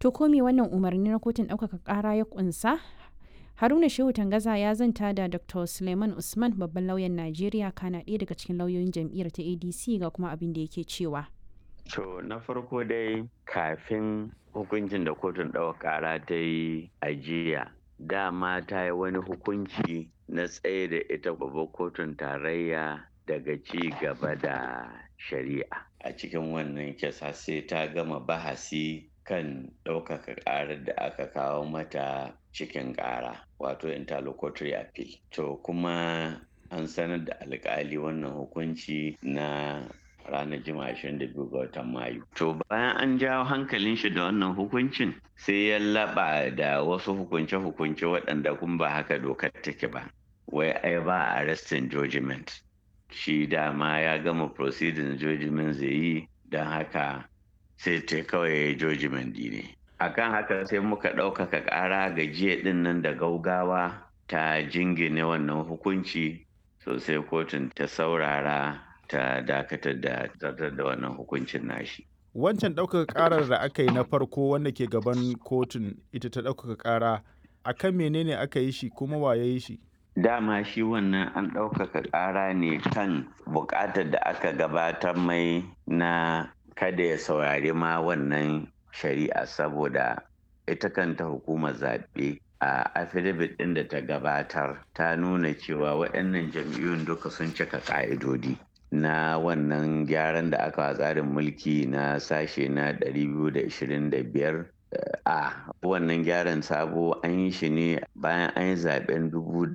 To ko me wannan umarni na kotun ɗaukaka ƙara ya ƙunsa? Haruna Shehu Tangaza ya zanta da Dr. Suleiman Usman babban lauyan Najeriya kana ɗaya daga cikin lauyoyin jam'iyyar ta ADC ga kuma abin da yake cewa. To na farko dai kafin hukuncin da kotun ɗaukaka ƙara ta yi ajiya dama ta yi wani hukunci na tsaye da ita babbar kotun tarayya daga ci gaba da shari'a a cikin wannan kisa sai ta gama bahasi kan ɗaukaka ƙarar da aka kawo mata cikin ƙara wato interlocutory appeal to kuma an sanar da alƙali wannan hukunci na ranar juma'a 22 ga watan mayu to bayan an jawo hankalin shi da wannan hukuncin sai ya laba da wasu hukunce-hukunce waɗanda kun ba haka dokar take ba wai ai ba arrestin judgment shi dama ya gama proceeding judgment zai yi don haka sai ta kawai judgment ne akan haka sai muka ɗaukaka ƙara ga jiya ɗin nan da gaugawa ta jingine wannan hukunci sosai kotun ta saurara ta dakatar da zartar da wannan hukuncin nashi. Wancan ɗaukaka ƙarar da aka yi na farko wanda ke gaban kotun ita ta ɗaukaka ƙara a kan menene aka yi shi kuma wa ya yi shi? Dama shi wannan an ɗaukaka ƙara ne kan buƙatar da aka gabatar mai na kada ya saurari ma wannan shari'a saboda ita kanta hukumar zaɓe a affidavit ɗin da ta gabatar ta nuna cewa waɗannan jam'iyyun duka sun cika ƙa'idodi. na wannan gyaran da aka tsarin mulki na sashe na 225 a wannan gyaran sabo an yi shi ne bayan an yi zaben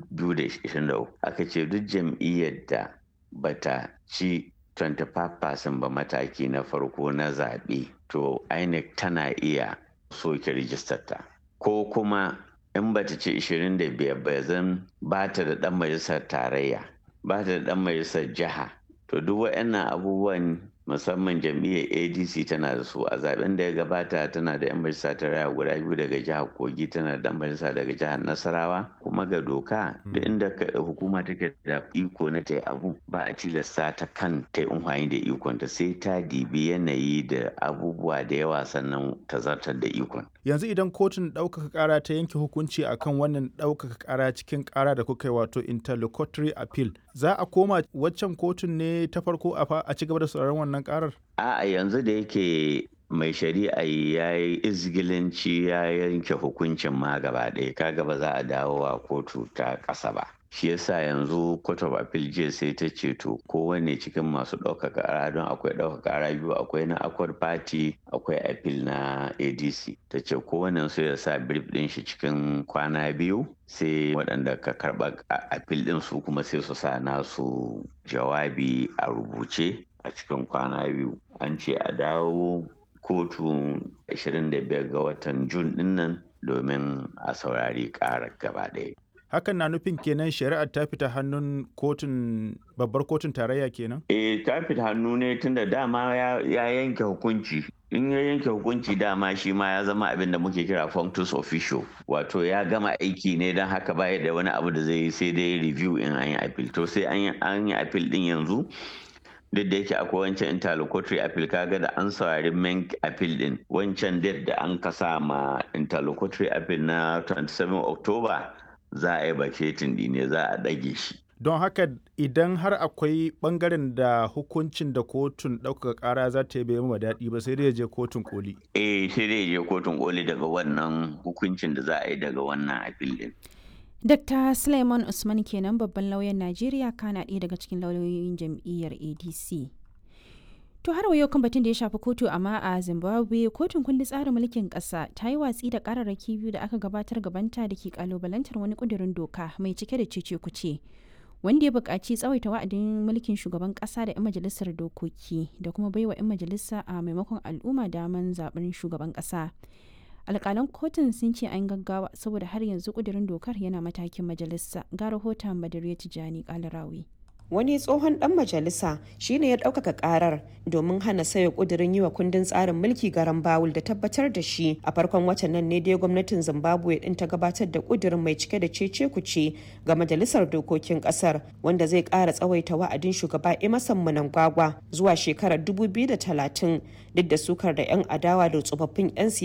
2023 aka ce duk jam'iyyar da bata ci 25% ba mataki na farko na zaɓe to inec tana iya soke rijistar ta ko kuma in bata ci 25 ba zan ba ta da ɗan majalisar tarayya ba ta da ɗan majalisar jiha to duk waɗannan abubuwan musamman jam'iyyar adc tana da su a zaben da ya gabata tana da 'yan majalisa ta raya guda biyu daga jihar kogi tana da majalisa daga jihar nasarawa kuma ga doka da inda hukuma take da iko na ta abu ba a tilasta ta kan ta yi da ikon ta sai ta dibi yanayi da abubuwa da yawa sannan ta zartar da ikon yanzu idan kotun ɗaukaka ƙara ta yanke hukunci akan wannan ɗaukaka ƙara cikin ƙara da kuka yi wato interlocutory appeal za a koma waccan kotun ne ta farko a ci gaba da sauraron wannan ƙarar a yanzu da yake mai shari'a ya yi izgilanci ya yanke hukuncin ma gaba ɗaya kaga ba za a dawo wa kotu ta ƙasa ba shi yasa yanzu court of appeal jiya sai ta ce to kowane cikin masu ɗaukaka ƙara don akwai ɗaukaka ƙara biyu akwai na accord party akwai appeal na adc ta ce kowane su ya sa brief ɗin shi cikin kwana biyu sai waɗanda ka karɓa appeal ɗin su kuma sai su sa nasu jawabi a rubuce a cikin kwana biyu an ce a dawo kotu 25 ga watan jun ɗin nan domin a saurari ƙarar gaba ɗaya hakan na nufin kenan shari'ar ta fita hannun kotun babbar kotun tarayya kenan? eh ta fita hannu ne tunda dama ya yanke hukunci in ya yanke hukunci dama shi ma ya zama abin da muke kira functus official wato ya gama aiki ne don haka baya da wani abu da zai yi sai dai review in an yi appeal to sai an yi appeal din yanzu duk da yake akwai wancan interlocutory appeal kaga da an saurari main appeal din wancan date da an kasa ma interlocutory appeal na 27 october za a yi baketin ne za a ɗage shi. Don haka idan har akwai ɓangaren da hukuncin da kotun ɗaukaka ƙara za ta yi bai ma daɗi ba sai dai je kotun koli. Eh sai dai je kotun koli daga wannan hukuncin da za a yi daga wannan apil din. Dr. Suleiman Usman kenan babban lauyan Najeriya kana ɗaya daga cikin lauyoyin jam'iyyar ADC. To har yau kan batun da ya shafi kotu amma a Zimbabwe kotun kundin tsarin mulkin ƙasa ta yi watsi da ƙararraki biyu da aka gabatar gabanta da ke kalubalantar wani ƙudurin doka mai cike da cece kuce wanda ya buƙaci tsawaita wa'adin mulkin shugaban ƙasa da 'yan majalisar dokoki da kuma baiwa 'yan majalisa a maimakon al'umma daman zaɓen shugaban ƙasa. alƙalan kotun sun ce an gaggawa saboda har yanzu ƙudurin dokar yana matakin majalisa ga rahoton badariya tijjani ƙalarawi. wani tsohon dan majalisa shine ya ɗaukaka karar domin hana sayo kudirin yi wa kundin tsarin mulki garan bawul da tabbatar da shi a farkon watan nan ne dai gwamnatin zimbabwe din ta gabatar da kudirin mai cike da cece kuce ga majalisar dokokin kasar wanda zai ƙara tsawaita wa'adin shugaba emerson mnangagwa zuwa shekarar 2030 duk da sukar da 'yan adawa da tsofaffin 'yan